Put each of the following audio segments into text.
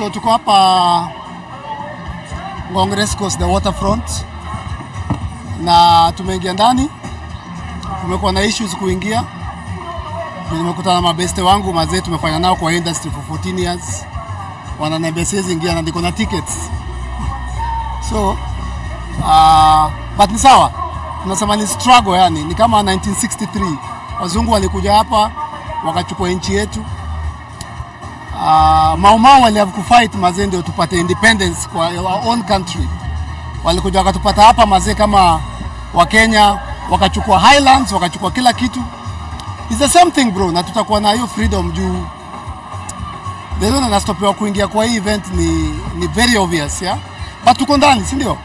So tuko hapa Ngong Race Course, the waterfront, na tumeingia ndani. Tumekuwa na issues kuingia. Nimekutana na mabeste wangu mazee, tumefanya nao kwa industry for 14 years, wananiambia siwezi ingia na niko na tickets so uh, but ni sawa, tunasema ni struggle, yani ni kama 1963 wazungu walikuja hapa wakachukua nchi yetu. Uh, Maumau wali have kufight mazee ndio tupate independence kwa our own country. Walikuja wakatupata hapa mazee kama Wakenya, wakachukua highlands, wakachukua kila kitu. It's the same thing bro, na tutakuwa na hiyo freedom juu the reason nastopewa kuingia kwa hii event ni, ni very obvious yeah? But tuko ndani, si ndio?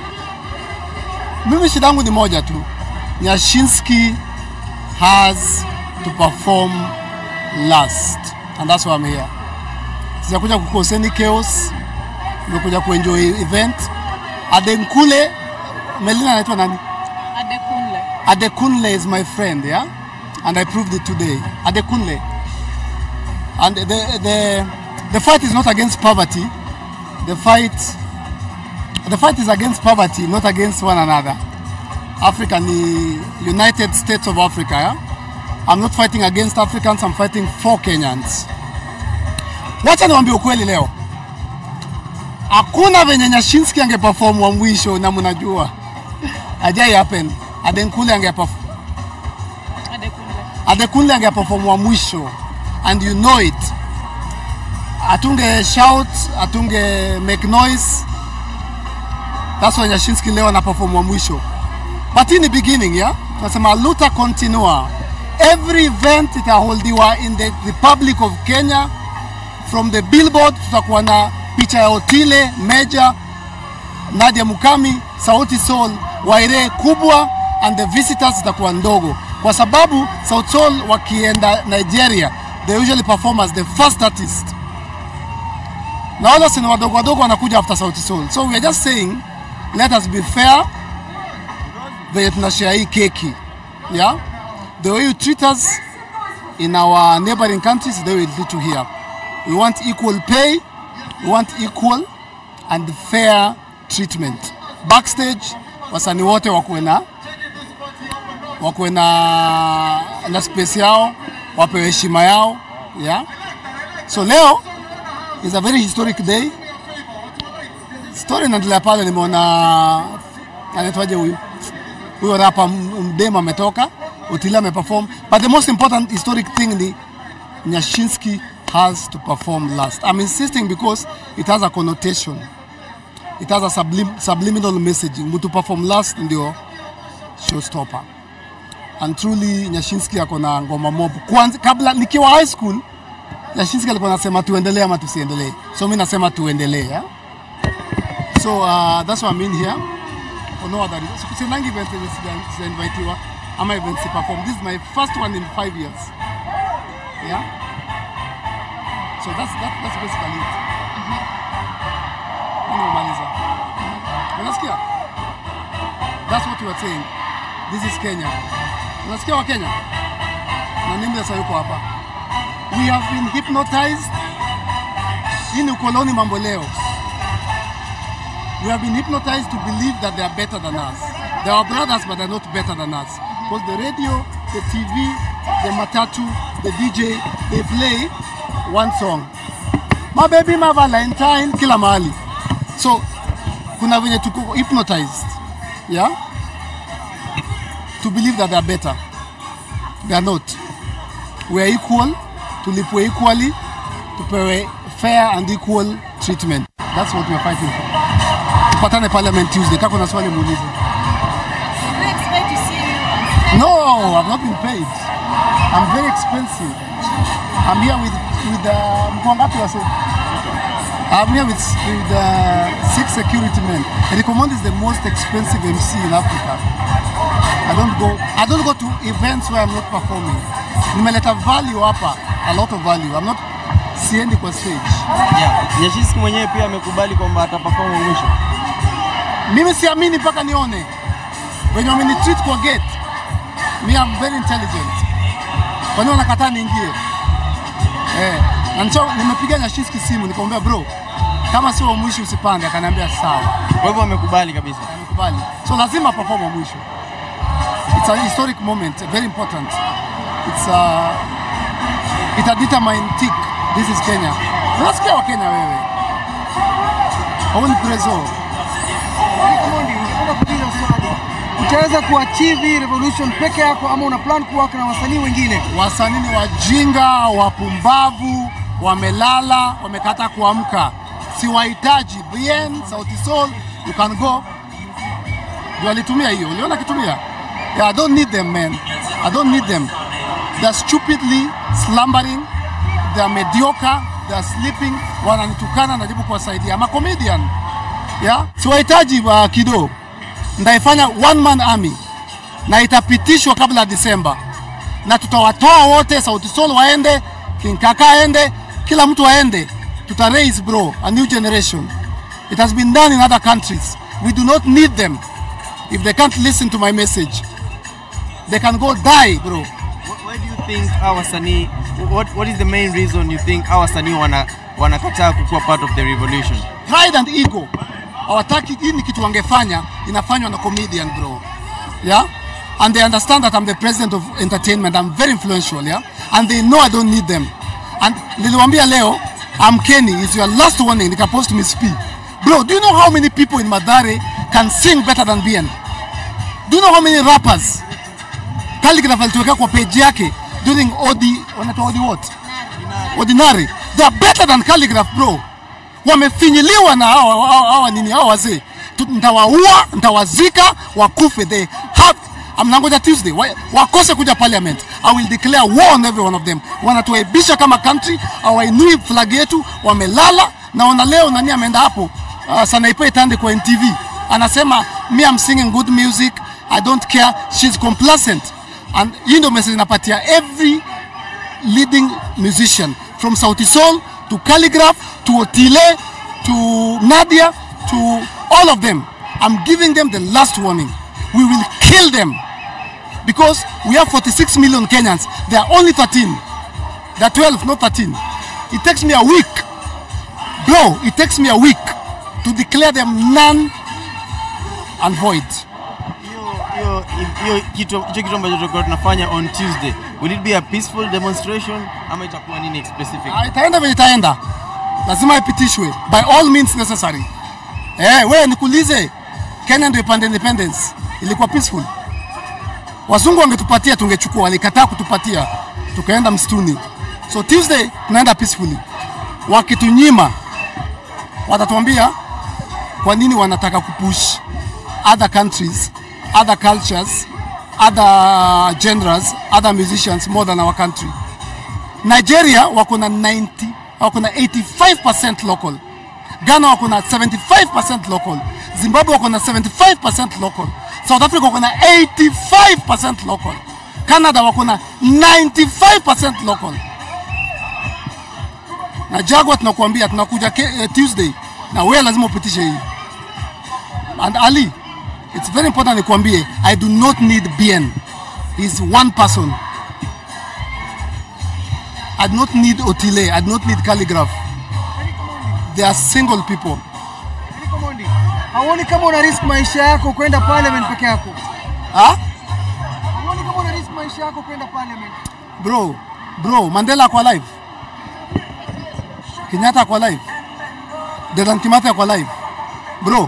Mimi shida yangu ni moja tu, Nyashinski has to perform last and that's why I'm here. Sijakuja kucause any chaos, nimekuja kuenjoy event. Adenkule, Melina anaitwa nani? Adekunle. Adekunle is my friend, yeah? And I proved it today. Adekunle. And the, the, the fight is not against poverty. The fight, the fight is against poverty, not against one another. Africa ni United States of Africa, yeah? I'm not fighting against Africans, I'm fighting for Kenyans. Wacha niwaambie ukweli leo. Hakuna venye Nyashinski angeperform wa mwisho na mnajua. Hajai happen. Adenkule angeperform Adekunle. Adekunle angeperform wa mwisho and you know it. Atunge shout, atunge make noise. That's why Nyashinski leo ana perform wa mwisho. But in the beginning, yeah, tunasema luta continua. Every event itaholdiwa in the Republic of Kenya from the billboard tutakuwa na picha ya Otile Meja, Nadia Mukami, Sauti Sol, Waire kubwa and the visitors zitakuwa ndogo, kwa sababu Sauti Sol wakienda Nigeria they usually perform as the first artist, na wale wasanii wadogo wadogo wanakuja after Sauti Sol. So we are just saying let us be fair venye tunashare hii keki yeah? the way you treat us in our neighboring countries the way we treat you here we want equal pay we want equal and fair treatment backstage wasanii wote wakuwe na wakuwe na na space yao wapewe heshima yao yeah? so leo is a very historic day story inaendelea pale nimeona anaitwaje huyu huyo rapa mdema ametoka Otile ameperform but the most important historic thing ni Nyashinski has to perform last I'm insisting because it has a connotation it has a sublim subliminal messaging mtu perform last ndio showstopper and truly Nyashinski ako na ngoma mob kwanza kabla nikiwa high school Nyashinski alikuwa anasema tuendelee ama tusiendelee so mimi nasema tuendelee yeah? so uh, that's why I'm in here for no other reason. So sinangi event yenye sija- sijainvitiwa ama event si perform. This is my first one in five years. Yeah. So that's that, that's basically it. Mimi nimemaliza. Unasikia? That's what we are saying. This is Kenya. Unasikia wa Kenya? Na nini sasa yuko hapa? We have been hypnotized. Hii ni ukoloni mambo leo. We have been hypnotized to believe that they are better than us. They are brothers, but they're not better than us. Because the radio, the TV, the matatu, the DJ, they play one song. My baby, my Valentine, kila mahali. So, kuna venye tuko hypnotized. Yeah? To believe that they are better. They are not. We are equal, tulipwe equally, tupewe fair and equal treatment. That's what we are fighting for. Tupatane Parliament Tuesday. Kaka kuna swali muulize. Did we expect to see you on stage? No, I've not been paid. I'm very expensive. I'm here with with uh, mko ngapi wase? I'm here with with uh, six security men. Recommend is the most expensive MC in Africa. I don't go I don't go to events where I'm not performing. Nimeleta value hapa, a lot of value. I'm not siendi kwa stage. Yeah. Nyashinski mwenyewe pia amekubali kwamba ataperform mwisho. Mimi siamini mpaka nione wenye wamenitreat kwa gate. Me I'm very intelligent. Kwa nini wanakataa niingie? Eh. Na nicho- nimepiga Nyashinski simu nikamwambia bro, kama sio wa mwisho usipande. Akaniambia sawa, Kwa hivyo wamekubali kabisa. nimekubali. So lazima perform wa mwisho. It's a historic moment, very important. It's a ita determine tick. This is Kenya. Unasikia wa Kenya wewe? Hauni prezo. Omondi, nataka kuuliza swali. Utaweza kuachieve hii revolution peke yako ama una plan kuwaka na wasanii wengine? Wasanii ni wajinga, wapumbavu, wamelala, wamekata kuamka. Siwahitaji. Bien, Sauti Sol, you can go. Ndio alitumia hiyo. Uliona akitumia? Yeah, I don't need them man. I don't need them. They're stupidly slumbering. They're mediocre. They're sleeping. Wananitukana, najaribu kuwasaidia. I'm a comedian. Yeah? Siwahitaji uh, kido. Ndaifanya one man army na itapitishwa kabla ya Disemba na tutawatoa wote, Sauti Sol waende, King Kaka aende, kila mtu aende, tuta raise bro a new generation. It has been done in other countries. We do not need them. If they can't listen to my message, they can go die bro. Wh- Why do you think hawa wasanii what, what is the main reason you think hawa wasanii wana wanakataa kukuwa part of the revolution? Pride and ego hawataki. Hii ni kitu wangefanya, inafanywa na comedian bro, yeah and they understand that I'm the president of entertainment. I'm very influential, yeah and they know I don't need them. And niliwaambia leo, I'm Kenny, is your last warning. Nikapost Miss P. Bro, do you know how many people in Madare can sing better than Bien? Do you know how many rappers Khaligraph alituwekea kwa page yake during Odi, wanaitwa Odi what? Ordinary. They are better than Khaligraph bro. Wamefinyiliwa na hawa hawa- hawa nini hawa wazee. Tu- Nitawaua, nitawazika, wakufe. They have amnangoja Tuesday wa, wakose kuja parliament. I will declare war on every one of them. Wanatuaibisha kama country, hawainui flag yetu, wamelala. Naona leo nani ameenda hapo uh, Sanaipe Tande kwa NTV anasema me I'm singing good music, I don't care, she's complacent. And hii ndio message napatia every leading musician from Sauti Sol to Calligraph to Otile to Nadia to all of them. I'm giving them the last warning. We will kill them because we have 46 million Kenyans. They are only 13. They are 12, not 13. It takes me a week, bro. It takes me a week to declare them none and void. Hiyo hiyo hiyo kitu hicho kitu ambacho tutakuwa tunafanya on Tuesday. Will it be a peaceful demonstration ama itakuwa nini specific? Ah, itaenda vile itaenda, lazima ipitishwe by all means necessary. Eh, wewe nikuulize, Kenya ndio ipande independence, ilikuwa peaceful? Wazungu wangetupatia tungechukua, walikataa kutupatia, tukaenda msituni. So Tuesday tunaenda peacefully. Wakitunyima watatuambia kwa nini wanataka kupush other countries, other cultures, other genres, other musicians more than our country. Nigeria wako na 90 wako na 85% local. Ghana wako na 75% local. Zimbabwe wako na 75% local. South Africa wako na 85% local. Canada wako na 95% local. Na Jaguar tunakuambia tunakuja ke, eh, Tuesday na wewe lazima upitishe hii. And Ali, it's very important nikuambie, I do not need BN. He's one person. I do not need Otile. I do not need Calligraph. They are single people. Eric Omondi, hauoni kama una risk maisha yako kwenda parliament peke yako? Huh? Hauoni kama una risk maisha yako kwenda parliament? Bro, bro, Mandela ako alive. Kenyatta ako alive. Dedan Kimathi ako alive. Bro,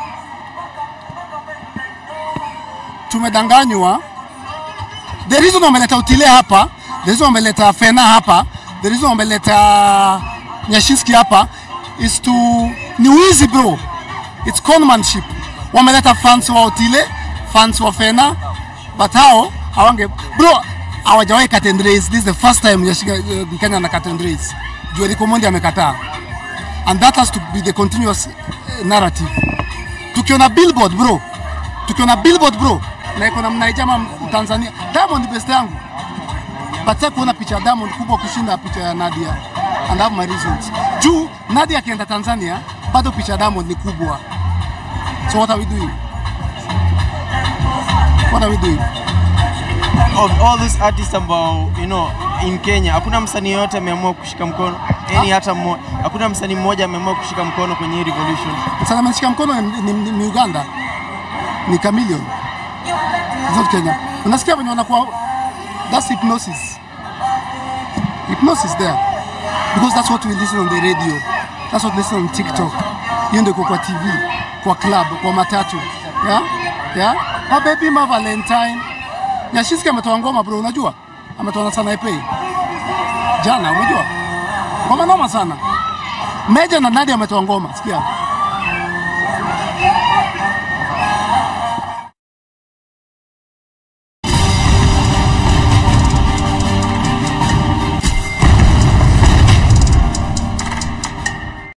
tumedanganywa. The reason wameleta Otile hapa, the reason wameleta Fena hapa, the reason wameleta Nyashinski hapa is to ni wizi bro. It's conmanship. Wameleta fans wa Otile, fans wa Fena, but hao hawange bro, hawajawahi cut and raise. This is the first time Nyashinski uh, Kenya na cut and raise. Juu Eric Omondi amekataa. And that has to be the continuous uh, narrative. Tukiona billboard bro, tukiona billboard bro, na iko na mnaijama Tanzania. Diamond best yangu. But sasa kuona picha ya Diamond kubwa kushinda picha ya Nadia. And I have my reasons. Juu Nadia akienda Tanzania bado picha ya Diamond ni kubwa. So what are we doing? What are we doing? of all these artists ambao you know in Kenya hakuna msanii yote ameamua kushika mkono yani hata mmoja hakuna msanii mmoja ameamua kushika mkono kwenye hii revolution Sana ameshika mkono ni, ni, ni, ni Uganda, ni Chameleon, It's not Kenya. Unasikia venye wanakuwa, that's hypnosis, hypnosis there because that's what we listen on the radio, that's what we listen on TikTok. Hiyo ndio iko kwa TV, kwa club, kwa matatu, yeah yeah. Ha baby ma Valentine. Nyashinski ametoa ngoma bro, unajua ametoa na Sanaipei jana, unajua ngoma noma sana. Meja na Nadia ametoa ngoma, sikia.